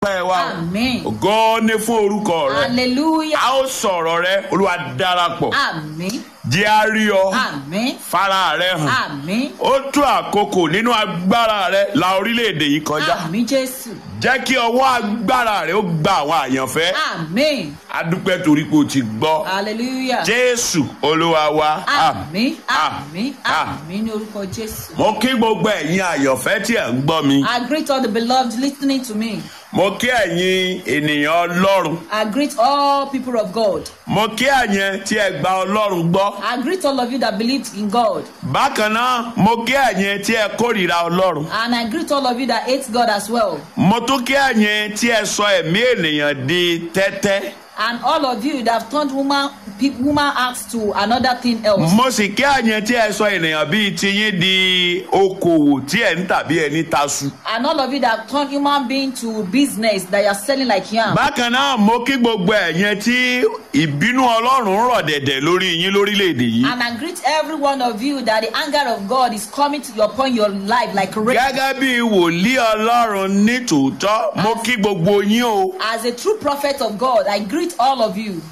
pẹ́ wa Àmín. ògo ni fún orúkọ rẹ Hallelujah. a ó sọ̀rọ̀ rẹ olúwa darapọ̀ Àmín. jẹ́ a rí ọ Àmín. fara rẹ hàn Àmín. ó tó àkókò nínú agbára rẹ la orílẹ̀-èdè yìí kọjá Àmín Jésù. jẹ́ kí ọwọ́ agbára rẹ ó gba àwọn àyànfẹ́ Àmín. adúpẹ́ torí pé o ti gbọ́ Hallelujah. jésù olúwa wa Àmín. Àmín. Àmín ní orúkọ Jésù. mo kí gbogbo ẹ̀yin àyànfẹ́ tí ẹ̀ ń gbọ́ mi I greet all the beloved listening to me. mo kí ẹ̀yin ènìyàn ọlọ́run I greet all people of God. mo kí ẹ̀yin tí ẹ gba ọlọ́run gbọ́ I greet all of you that believe in God. bákan náà mo kí ẹ̀yin tí ẹ kórìíra ọlọ́run And I greet all of you that hate God as well. mo tún kí ẹ̀yin tí ẹ sọ ẹ̀mí ènìyàn di tẹ́tẹ́ And all of you that have turned woman, pe- woman acts to another thing else. mo sì kí ẹ̀yin tí ẹ sọ ènìyàn bíi tiyín di okòwò tí ẹ ń tàbí ẹni tasu. And all of you that have turned human being to business that you are selling like yam. bákan náà mo kí gbogbo ẹ̀yin tí ìbínú ọlọ́run rọ̀ dẹ̀dẹ̀ lórí yín lórílẹ̀‐èdè yìí. And I greet every one of you that the anger of God is coming to upon your life like rain. gẹ́gẹ́ bí wòlíì ọlọ́run ní tòótọ́ mo kí gbogbo yín o. As a true prophet of God, I greet all of you.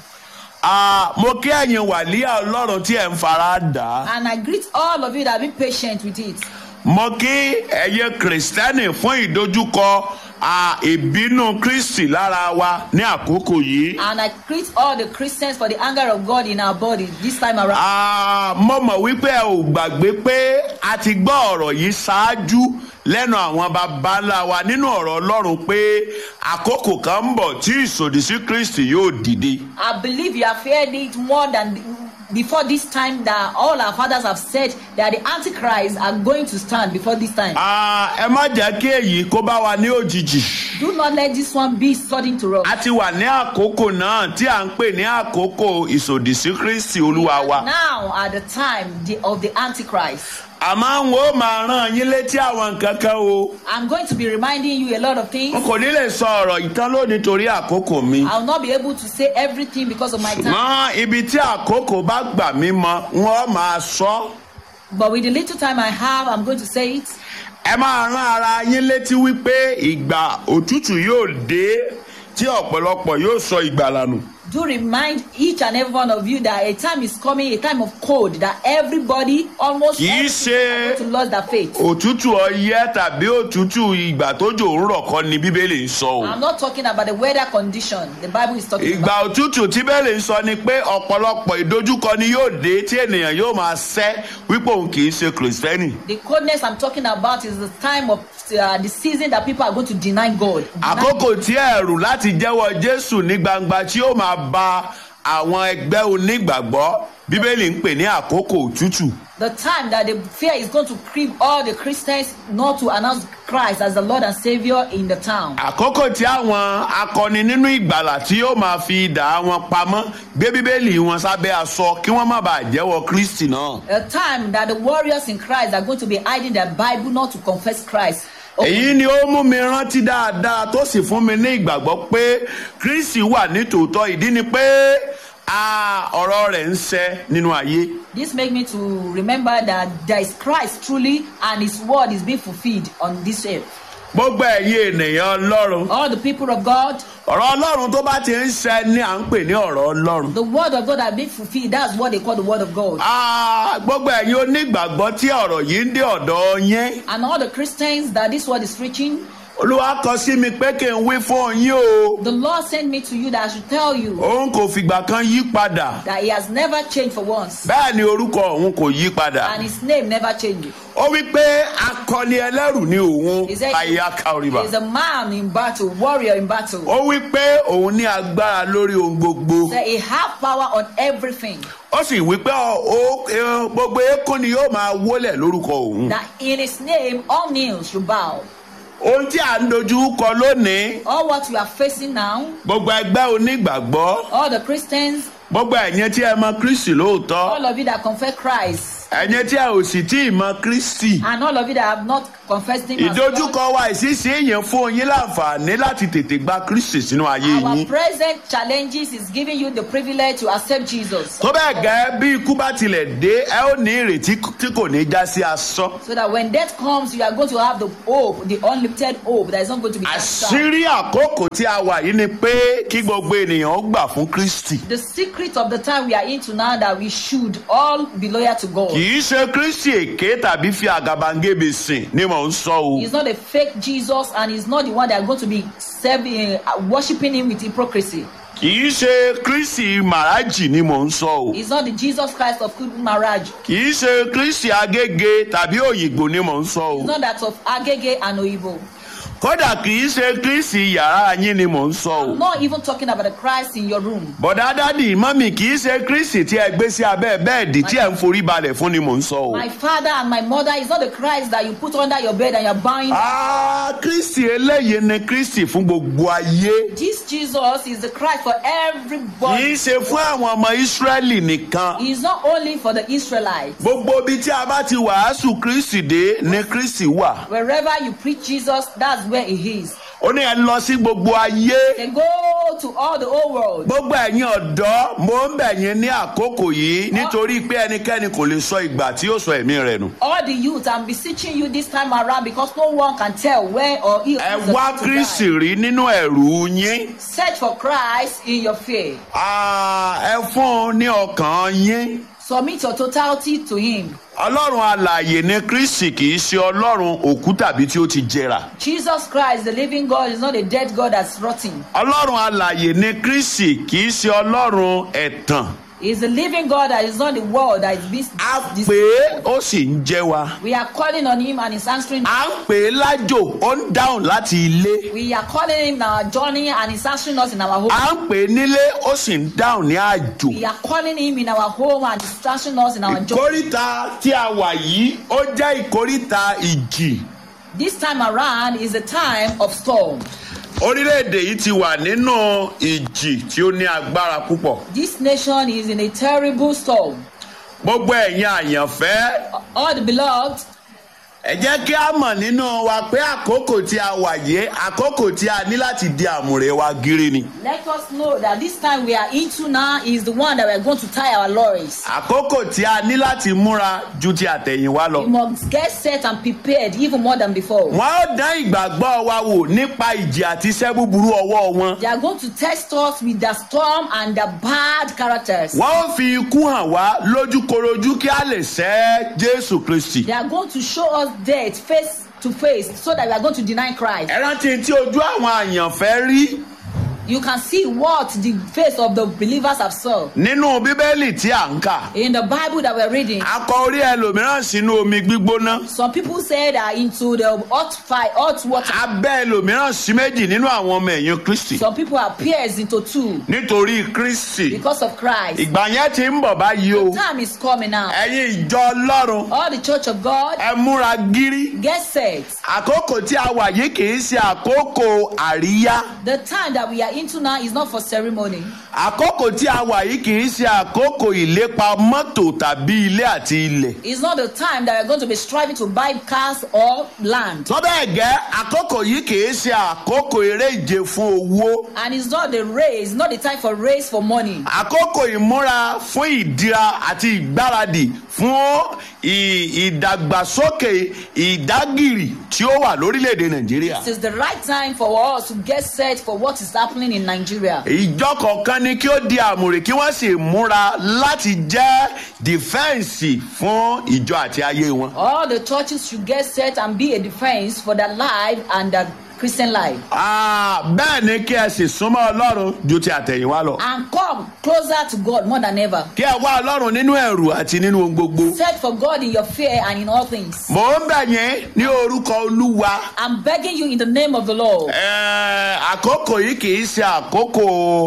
Ah, mo kí ẹ̀yin wàlíà ọlọ́run tí ẹ̀ ń fara dà á. And I greet all of you that have been patient with it. mo kí ẹ̀yin kìrìsìtẹ́nì fún ìdojúkọ ah, ìbínú kristi lára wa ní àkókò yìí. And I greet all the Christians for the anger of God in our body this time around. Ah, mo mọ̀ wípé ẹ ò gbàgbé pé a ti gbọ́ ọ̀rọ̀ yìí ṣáájú lẹ́nu àwọn baba ńlá wa nínú ọ̀rọ̀ ọlọ́run pé àkókò kan ń bọ̀ tí ìsòdì sí kristi yóò dìde. I believe you have heard it more than before this time that all our fathers have said that the antichrists are going to stand before this time. Ah, ẹ má jẹ́ kí èyí kó bá wa ní òjijì. Do not let this one be sudden to us. a ti wà ní àkókò náà tí à ń pè ní àkókò ìsòdì sí kristi olúwa wa. Now at the time the, of the antichrist. àmọ́ n ó máa rán yín létí àwọn nǹkan kan o. I'm going to be reminding you a lot of n things. kò ní lè sọ ọ̀rọ̀ ìtàn lónìí torí àkókò mi. I'll not be able to say everything because of my time. ṣùgbọ́n ibi tí àkókò bá gbà mí mọ wọ́n máa sọ. But with the little time I have, I'm going to say it. ẹ máa rán ara yín létí wípé ìgbà òtútù yóò dé tí ọ̀pọ̀lọpọ̀ yóò sọ ìgbàlà nù. Do remind each and every one of you that a time is coming, a time of cold, that everybody, almost Kì í everybody ṣe- are going to lose their faith. òtútù ọyẹ́ tàbí òtútù ìgbà tójò ń rọ̀ kọ́ ni bíbélì ń sọ o. I'm not talking about the weather condition. The Bible is talking ìgbà about. òtútù tí bẹ́ẹ̀lì ń sọ ni pé ọ̀pọ̀lọpọ̀ ìdojúkọ ni yóò dé tí ènìyàn yóò máa sẹ́ wípé òun kì í ṣe kìrìsìtẹ́nì. The coldness I'm talking about is the time of uh, the season that people are going to deny God. Deny àkókò tí ẹ̀rù láti jẹ́wọ́ jésù ní gbangba tí ó máa ba àwọn ẹgbẹ́ onígbàgbọ́ bíbélì ń pè ní àkókò òtútù. The time that the fear is going to creep all the Christians not to announce Christ as the Lord and Savior in the town. àkókò tí àwọn akọni nínú ìgbàlà tí yóò máa fi idà wọn pamọ́ gbé bíbélì wọn sábẹ́ aṣọ kí wọ́n má bàa jẹ́wọ́ kristi náà. A time that the warriors in Christ are going to be hiding their Bible not to confess Christ. èyí ni ó mú mi rántí dáadáa tó sì fún mi ní ìgbàgbọ́ pé kristi wà nítòótọ́ ìdí ni pé a ọ̀rọ̀ rẹ̀ ń ṣẹ nínú ayé. This make me to remember that there is Christ truly and His word is being fulfilled on this earth. gbogbo ẹ̀yin ènìyàn ọlọ́run All the people of God, ọ̀rọ̀ ọlọ́run tó bá ti ń ṣẹ ni à ń pè ní ọ̀rọ̀ ọlọ́run. the word of God are being fulfilled. That's what they call the word of God. Ah, gbogbo ẹ̀yin onígbàgbọ́ tí ọ̀rọ̀ yìí ń dé ọ̀dọ̀ yẹn And all the Christians that this word is reaching, olúwa kọ sí mi pé kí n wí fún yín o the Lord sent me to you that I should tell you òun kò fìgbà kan yí padà that He has never changed for once. bẹ́ẹ̀ ni orúkọ òun kò yí padà And His name never changes. ó wí pé akọni ẹlẹ́rù ni òun He said àyà kàríbà He's a man in battle, warrior in battle. ó wí pé òun ní agbára lórí ohun gbogbo That He have power on everything. ó sì wí pé ó- ó- eh, gbogbo eékún ni yóò máa wólẹ̀ lórúkọ òun That in His name all knees should bow. ohun tí à ń dojú kọ lónìí All what we are facing now, gbogbo ẹgbẹ́ onígbàgbọ́ all the Christians, gbogbo ẹ̀yin tí ẹ mọ kristi lóòótọ́ all of you that confess Christ, ẹ̀yin tí a ò sì tí ì mọ kristi and all of you that have not confessed him as Lord. ìdojúkọ wa ìṣísí èèyàn fún yín láǹfààní láti tètè gba kristi sínú ayé Our yín present challenges is giving you the privilege to accept Jesus. tó bẹ́ẹ̀ gẹ́ bí ikú bá tilẹ̀ dé ẹ ó ní ìrètí tí kò ní já sí asán So that when death comes, you are going to have the hope, the unlimited hope that is not going to be cast down. àṣírí àkókò tí a wà yìí ni pé kí gbogbo ènìyàn ó gbà fún kristi The secret of the time we are into now that we should all be loyal to God. kì í ṣe kristi èké tàbí fi àgàbàǹgebè sìn ni mò ń sọ o He's not a fake Jesus and he's not the one that are going to be serving, uh, worshiping him with hypocrisy. kì í ṣe kristi màrájì ni mò ń sọ o He's not the Jesus Christ of good marriage. kì í ṣe kristi agége tàbí òyìnbó ni mò ń sọ o It's not that of Agege and Oibo. kódà kì í ṣe kristi yàrá yín ni mò ń sọ o I'm not even talking about the Christ in your room. bọ̀dá dádì mọ́mì kì í ṣe kristi tí ẹ gbé sí abẹ́ bẹ́ẹ̀dì tí ẹ ń forí balẹ̀ fún ni mò ń sọ o. My father and my mother is not the Christ that you put under your bed and you're buying. Ah, kristi eléyìí ni kristi fún gbogbo ayé This Jesus is the Christ for kì everybody. í ṣe fún àwọn ọmọ ìsírẹ́lì nìkan He is not only for the Israelites. gbogbo ibi tí a bá ti wàásù kristi dé ni kristi wà Wherever you preach Jesus, that's where he is. ó ní ẹ lọ sí gbogbo ayé They go to all the whole world. gbogbo ẹ̀yin ọ̀dọ́ mo ń bẹ̀ yín ní àkókò yìí nítorí pé ẹnikẹ́ni kò lè sọ ìgbà tí yóò sọ ẹ̀mí rẹ̀ nù. All the youth, I'm beseeching you this time around because no one can tell where or if ẹ is the wá time to kristi die. rí nínú ẹ̀rù yín Search for Christ in your fear. Ah, ẹ fún un ní ọkàn yín. Submit your totality to Him. ọlọ́run alààyè ni kristi kì í ṣe ọlọ́run òkú tàbí tí ó ti jẹrà. Jesus Christ, the living God, is not a dead God that's rotting. ọlọ́run alààyè ni kristi kì í ṣe ọlọ́run ẹ̀tàn. He's the living God that is not the world that is being. a pè é ó sì ń jẹ́ wa. We are calling on Him and He's answering. a ń pè é lájò ó ń dáhùn láti ilé. We are calling Him in our journey and He's answering us in our home. a ń pè é nílé ó sì ń dáhùn ní àjò. We are calling Him in our home and He's answering us in our journey. ìkórìtà tí a wà yìí ó jẹ́ ìkórìtà ìjì. This time around is a time of storm. orílẹ̀-èdè yìí ti wà nínú ìjì tí ó ní agbára púpọ̀. This nation is in a terrible storm. gbogbo ẹ̀yin àyànfẹ́ All the beloved, ẹ jẹ́ kí a mọ̀ nínú wa pé àkókò tí a wà yé àkókò tí a ní láti di àmùrè wa gírí ni. let us know that this time we are into now is the one that we are going to tie our lorries. àkókò tí a ní láti múra ju ti àtẹ̀yìnwá lọ. We must get set and prepared even more than before. wọ́n ó dán ìgbàgbọ́ wa wò nípa ìjì àti iṣẹ́ búburú ọwọ́ wọn. They are going to test us with the storm and the bad characters. wọ́n ó fi ikú hàn wá lójúkorojú kí a lè sẹ́ jésù kristi. They are going to show us death face to face so that we are going to deny Christ. ẹ rántí tí ojú àwọn àyànfẹ́ rí You can see what the face of the believers have saw. nínú bíbélì tí à ń kà. In the Bible that we're reading, a kọ orí ẹlòmíràn sínú omi gbígbóná. some people say that into the hot fire, hot water. abẹ́ ẹlòmíràn sí méjì nínú àwọn ọmọ ẹ̀yìn kristi. Some people are pierced into two nítorí kristi. because of Christ. ìgbà yẹn ti ń bọ̀ báyìí o. Time is coming now. ẹ̀yin ìjọ ọlọ́run All the church of God, ẹ múra gírí. get set. àkókò tí a wà yìí kì í ṣe àkókò àríyá. The time that we are into now is not for ceremony. àkókò tí a wà yìí kì í ṣe àkókò ìlépa mọ́tò tàbí ilé àti ilẹ̀. It's not the time that we're going to be striving to buy cars or land. tó bẹ́ẹ̀ gẹ́ àkókò yìí kì í ṣe àkókò eré ìje fún owó. And it's not the race, not the time for race for money. àkókò ìmúra fún ìdíra àti ìgbáradì fún ì- ìdàgbàsókè ìdágìrì tí ó wà lórílẹ̀‐èdè nàìjíríà. This is the right time for us to get set for what is happening in Nigeria. ìjọ kọ̀ọ̀kan ni kí ó di àmùrè kí wọ́n sì múra láti jẹ́ dìfẹ́ǹsì fún ìjọ àti ayé wọn. All the churches should get set and be a defense for their life and their Christian life. Ah, bẹ́ẹ̀ ni kí ẹ sì súnmọ́ ọlọ́run ju ti àtẹ̀yìnwá lọ. And come closer to God more than ever. kí ẹ wá ọlọ́run nínú ẹ̀rù àti nínú ohun gbogbo. Search for God in your fear and in all things. mò ń bẹ̀ yín ní orúkọ olúwa. I'm begging you in the name of the Lord. Ẹ, àkókò yìí kì í ṣe àkókò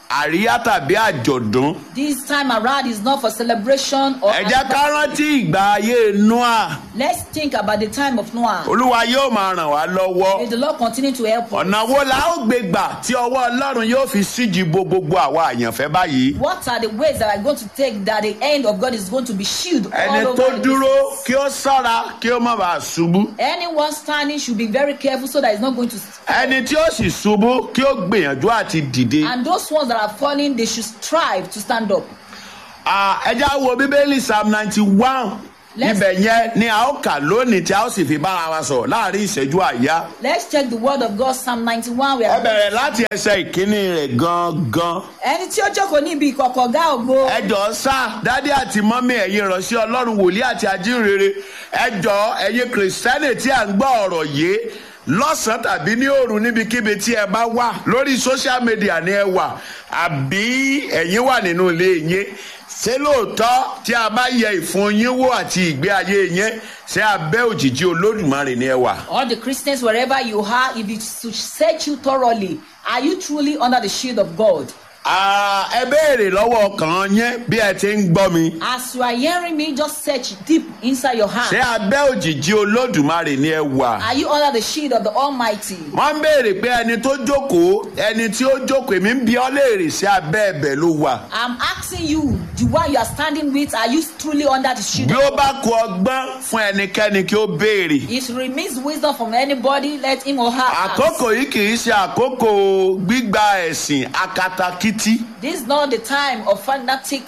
àríyá tàbí àjọ̀dún. This time around is not for celebration or ẹ jẹ́ ká rántí ìgbà ayé noah let's think about the time of Noah. olúwa yóò máa ràn wá lọ́wọ́. May the Lord continue to help us. ọ̀nà wo la ó gbé gbà tí ọwọ́ ọlọ́run yóò fi síji bo gbogbo àwa àyànfẹ́ báyìí. What are the ways that are going to take that the end of God is going to be shielded ẹni all tó over? dúró kí ó ṣọ́ra kí ó má bàa ṣubú. Anyone standing should be very careful so that it's not going to. ẹni tí ó sì ṣubú kí ó gbìyànjú àti dìde. And those ones that are falling, they should strive to stand up. Ah, ẹ já wo bíbélì psalm ninety one Let's- ibẹ̀ yẹn ni a ó kà lónìí tí a ó sì fi bára wa sọ̀rọ̀ láàrin ìṣẹ́jú àyá. Let's check the word of God, Psalm 91. We ẹ are bẹ̀rẹ̀ láti ẹsẹ̀ ìkíní rẹ̀ gangan. ẹni tí ó jókòó níbi ìkọ̀kọ̀ ọ̀gá ògo. ẹ jọ̀ọ́ sá dádì àti mọ́mí ẹ̀yin ìránṣẹ́ ọlọ́run wòlíì àti ajínrere ẹ jọ̀ọ́ ẹ̀yin kìrìsìtẹ́nì tí à ń gbọ́ ọ̀rọ̀ yìí lọ́sàn-án tàbí ní òru níbikíbi tí ẹ bá wà lórí social media ni ẹ wà àbí ẹ̀yin wà nínú ilé yín ṣé lóòótọ́ tí a bá yẹ ìfun yín wò àti ìgbé ayé yín ṣé abẹ́ òjìji olódùmarè ni ẹ wà. All the Christians, wherever you are, if it should search you thoroughly, are you truly under the shield of God? Ah, ẹ béèrè lọ́wọ́ ọkàn yín bí ẹ ti ń gbọ́ mi. As you are hearing me, just search deep inside your heart. ṣé abẹ́ òjìji olódùmarè ni ẹ wà. Are you under the shield of the Almighty? wọ́n ń béèrè pé ẹni tó jókòó ẹni tí ó jókòó èmi ń bi ọ́ léèrè sí abẹ́ ẹ̀bẹ̀ ló wà. I'm asking you, the one you are standing with, are you truly under the shield? bí of ó bá kú ọgbọ́n fún ẹnikẹ́ni kí ó béèrè. It remains wisdom from anybody, let him or her ask. àkókò yìí kì í ṣe àkókò gbígba ẹ̀sìn akatakítí. This is not the time of fanatic.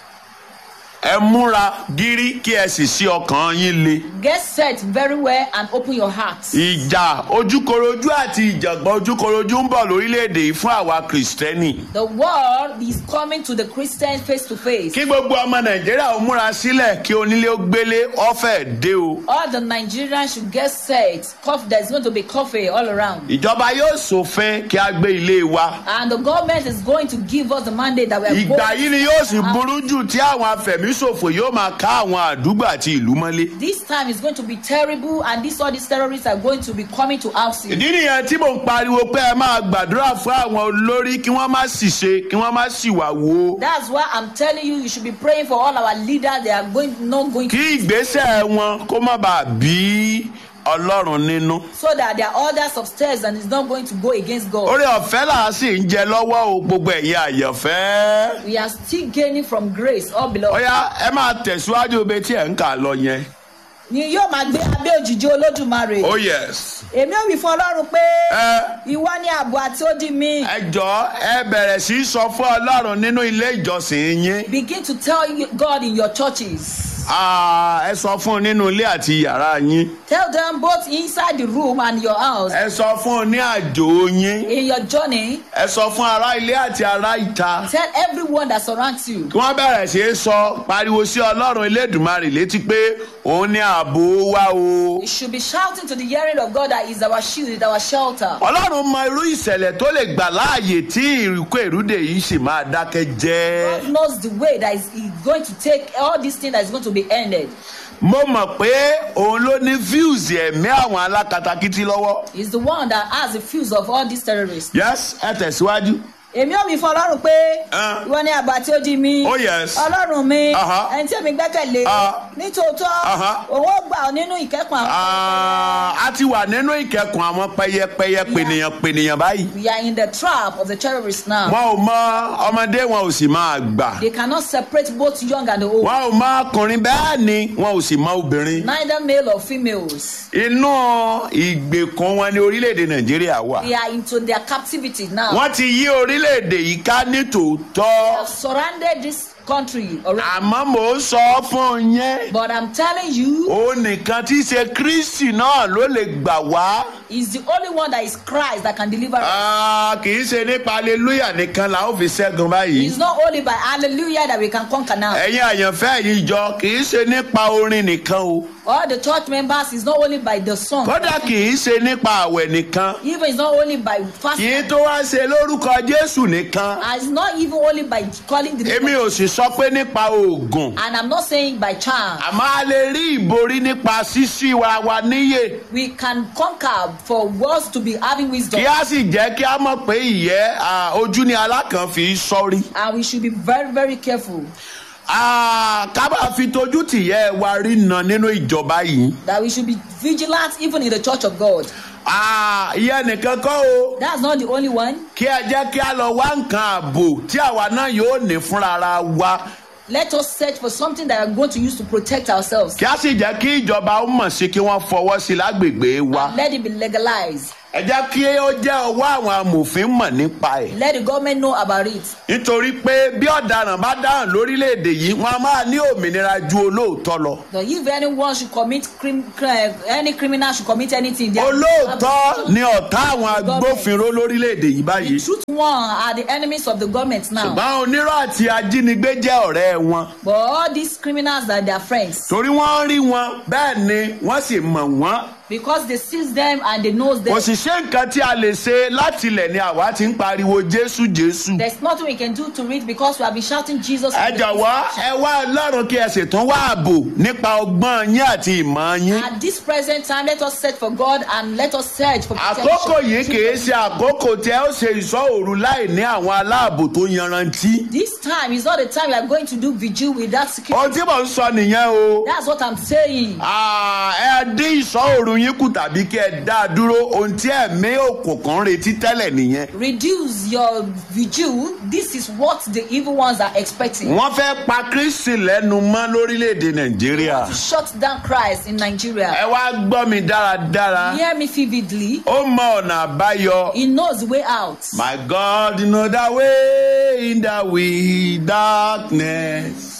ẹ múra gírí kí ẹ sì sí ọkàn yín le. Get set very well and open your heart. ìjà ojúkorojú àti ìjàngbọ̀n ojúkorojú ń bọ̀ lórílẹ̀‐èdè yìí fún àwa kìrìsìtẹ́nì. The world is coming to the Christians face to face. kí gbogbo ọmọ nàìjíríà ó múra sílẹ̀ kí onílé ó gbélé ọ̀fẹ́ dé o. All the Nigerians should get set. Cough, there's going to be coffee all around. ìjọba yóò ṣòfin kí a gbé ilé wa. And the government is going to give us the mandate that we are ìgbà going yìí ni yóò sì burú jù tí àwọn afẹ̀míṣòfò yóò máa ká àwọn àdúgbò àti ìlú mọ́lé. This time is going to be terrible, and this all these terrorists are going to be coming to house you. ìdí nìyẹn tí mò ń pariwo pé ẹ máa gbàdúrà fún àwọn olórí kí wọ́n má sì ṣe kí wọ́n má sì wà wo. That's why I'm telling you, you should be praying for all our leaders. They are going not going to, kí ìgbésẹ̀ wọn kó má bàa bí ọlọ́run nínú. so that their orders upstairs and it's not going to go against God. orí ọ̀fẹ́ là á sì ń jẹ lọ́wọ́ o gbogbo ẹ̀yin àyànfẹ́. We are still gaining from grace, all beloved. ọ̀yá ẹ máa tẹ̀síwájú ibi tí ẹ̀ ń kà lọ yẹn. Ni yóò máa gbé abẹ́ òjìji olódùmarè. oh yes. Èmi ò wí fún Ọlọ́run pé ẹ ìwọ ni ààbò àti odi mi. ẹ jọ ẹ bẹ̀rẹ̀ sí í sọ fún ọlọ́run nínú ilé ìjọsìn yín. Begin to tell you- God in your churches. Ah, ẹ sọ fún un nínú ilé àti yàrá yín. Tell them both inside the room and your house. ẹ sọ fún un ní àjò yín. In your journey, ẹ sọ fún ará ilé àti ará ìta. tell everyone that surrounds you. kí wọ́n bẹ̀rẹ̀ sí í sọ pariwo sí ọlọ́run elédùnmarè létí pé òun ní ààbò wa o. You should be shouting to the hearing of God that is our shield, is our shelter. ọlọ́run mọ irú ìṣẹ̀lẹ̀ tó lè gbà láàyè tí ìrìkú èrúdè yìí sì máa dákẹ́ jẹ́. God knows the way that is is going to take all these things that is going to be ended. mo mọ̀ pé òun ló ní views ẹ̀mí àwọn alákatakítí lọ́wọ́. He's the one that has the fuse of all these terrorists. yes ẹ tẹ̀síwájú. Èmi ò wí fún Ọlọ́run pé Ah. ìwọ ni àbá tí ó di mi. Oh, yes. Ọlọ́run mi, Aha. ẹni tí èmi gbẹ́kẹ̀lé. Ah. Nítòótọ́, Aha. òun ó gbà ọ́ nínú ìkẹ́kùn àwọn. Ah, a ti wà nínú ìkẹkùn àwọn pẹyẹpẹyẹ pènìyàn pènìyàn báyìí. We are in the trap of the terrorists now. wọn ò mọ ọmọdé wọn ò sì máa gbà. They cannot separate both young and the old. wọn ò mọ ọkùnrin bẹ́ẹ̀ ni wọn ò sì mọ obìnrin. Neither male or females. inú ìgbèkùn wọn ni orílẹ̀-èdè nàìjíríà wà. They are into their captivity now. wọ́n ti yí orílẹ̀-èdè yìí ká ní tòótọ́. have surrounded this country already. àmọ́ mò ń sọ fún yẹn. But I'm telling you, òun nìkan tí í ṣe kristi náà ló lè gbà wá. He's the only one that is Christ that can deliver us. Ah, kì í ṣe nípa aleluya nìkan la ó fi ṣẹ́gun báyìí. It's not only by hallelujah that we can conquer now. ẹ̀yin àyànfẹ́ yìí jọ kì í ṣe nípa orin nìkan o. All the church members is not only by the song. kódà kì í ṣe nípa àwẹ̀ nìkan. Even it's not only by kì í fasting. tó wá ṣe lórúkọ jésù nìkan. And it's not even only by calling the name èmi of- ò sì sọ pé nípa oògùn And I'm not saying by chance. àmọ́ a lè rí ìborí nípa ṣíṣí wa wa níyè We can conquer for us to be having wisdom. kí a sì jẹ́ kí a mọ̀ pé ìyẹ́ à, ojú ni alákàn fi sọ́rí. And we should be very, very careful Ah, ká bá fi tójú tìyẹ́ wa rí na nínú ìjọba yìí. that we should be vigilant even in the church of God. Ah, ìyẹn nìkan kọ́ o That's not the only one. kí ẹ jẹ́ kí a lọ wá nǹkan ààbò tí àwa náà yóò ní fúnra ara wa Let us search for something that we are going to use to protect ourselves. kí a sì jẹ́ kí ìjọba ó mọ̀ sí kí wọ́n fọwọ́ sí lágbègbè wa. Let it be legalized. ẹ jẹ́ kí ó jẹ́ ọwọ́ àwọn amòfin mọ̀ nípa ẹ̀. Let the government know about it. nítorí pé bí ọ̀daràn bá dáhùn lórílẹ̀‐èdè yìí wọ́n á máa ní òmìnira ju olóòótọ́ lọ. That if anyone should commit crim, cri- any criminal should commit anything, they are- olóòótọ́ ni ọ̀tá àwọn agbófinró lórílẹ̀‐èdè yìí báyìí. The truth one are the enemies of the government now. ṣùgbọ́n onírọ̀ àti ajínigbé jẹ́ ọ̀rẹ́ wọn. But all these criminals are their friends torí wọ́n rí wọn bẹ́ẹ̀ ni wọ́n sì mọ̀ wọ́n. because they seize them and they know them. kò sì ṣe nǹkan tí a lè ṣe láti ilẹ̀ ni àwa ti ń pariwo jésù jésù. There's nothing we can do to it because we have been shouting Jesus. ẹ jọ̀wọ́ ẹ wá ọlọ́run kí ẹ sì tún wá ààbò nípa ọgbọ́n yín àti ìmọ̀ yín. At this present time, let us search for God and let us search for protection. àkókò yìí kìí ṣe àkókò tí ẹ ó ṣe ìṣọ́ òru láì ní àwọn aláàbò tó yanrantí. This time is not the time we are going to do vigil without security. ohun tí mò ń sọ nìyẹn o. That's what I'm saying. Ah, ẹ dín ìṣọ́ òru yín kù tàbí kí ẹ dá a dúró ohun tí ẹ̀mí òkùnkùn ń retí tẹ́lẹ̀ nìyẹn. Reduce your vigil. This is what the evil ones are expecting. wọ́n fẹ́ pa kristi lẹ́nu mọ́ lórílẹ̀‐èdè nàìjíríà. To shut down Christ in Nigeria. ẹ wá gbọ́ mi dáradára. Hear me vividly. ó mọ ọ̀nà àbáyọ. He knows the way out. My God know the way in the wilderness.